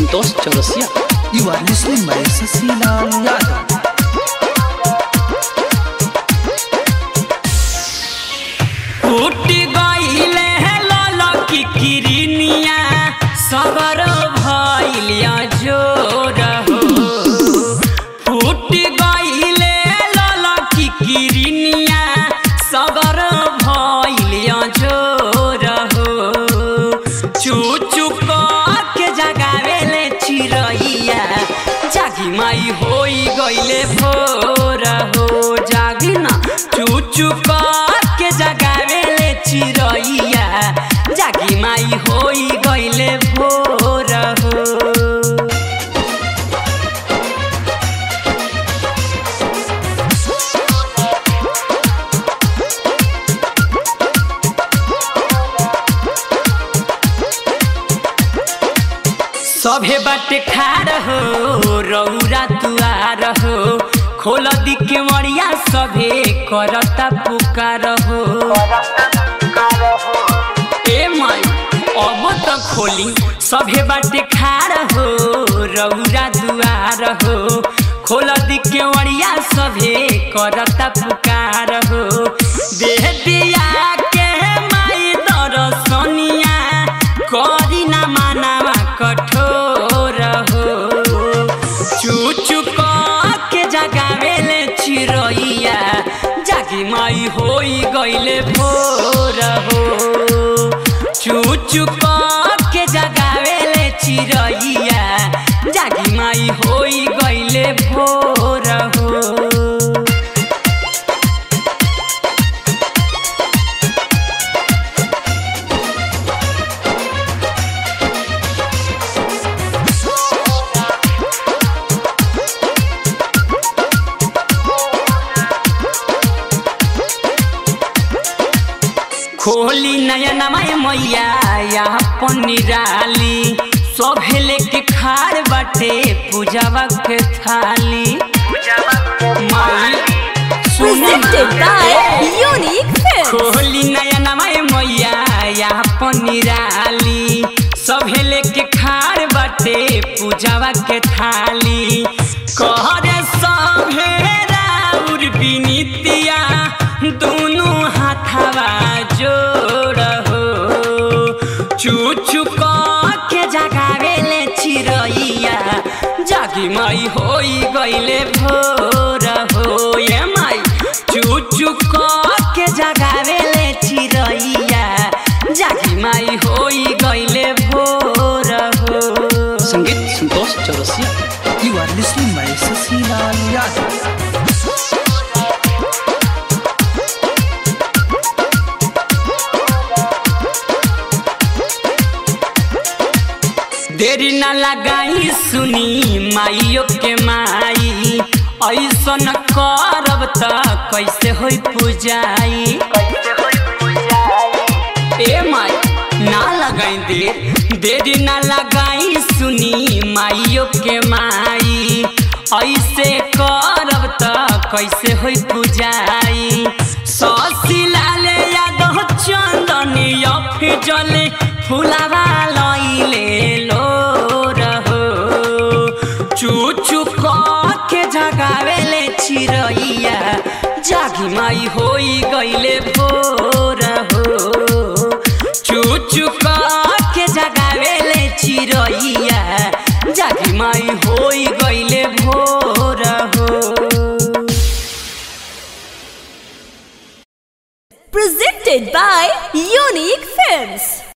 Santosh Chaurasia You are listening by Sasilaal Yadav. फूट गईले ललकी किरनिया सगर भइलिया जोर हो फूट गईले ललकी किरनिया सगर भइलिया जोर हो चू चू के जगावेले चिरैया जागी माई होई गईले भोर हो जागी ना चू चू के जगावेले चिरैया जागी माई होई गईले भोर हो सभे बाटे खार हो रौरा तुआर हो खोल दिके मरिया सभे करता पुकार हो ए माई अब त खोली सभे बाटे खार हो रौरा दुआर हो खोल दिके मरिया सभे करता पुकार हो देह दिया के माई दरसनिया करी ना मानवा कठोर हो चू चू के जगावेले चिरैया जागी माई होई गईले भोर हो चू चू के जगावेले चिरैया जागी माई होई गईले भोर हो खोली नयन माय मैया यहाँ पनिराली सभे लेके खार बाटे पूजावा के थाली माई सुन Presented by Unique Films. खोली नयन माय मैया यहाँ पनिराली सभे लेके खार बाटे पूजावा के थाली कहरे सभे राउर बिनितिया दोनों हाथवा जोड़ हो चू चू के जगावेले चिरैया जागी माई होई गईले भोर हो ये माई चू चू के जगावेले चिरैया जागी माई होई गईले भोर हो संगीत Santosh Chaurasia You are listening by Sasilaal Yadav. देरी न लगाई सुनी माइयो के माई ऐसन करब त कैसे होई पूजाई ए माई ना लगाई देर देरी ना लगाई सुनी माइयो के माई ऐसे करब त कैसे होई पूजाई ससी लाले यादव चंदनी अफजले फुलावा लइले लो रहो चू चू के जगावेले चिरैया जागी माई होई गईले भोर हो चू चू के जगावेले चिरैया जागी माई होई गईले भोर हो Presented by Unique Films.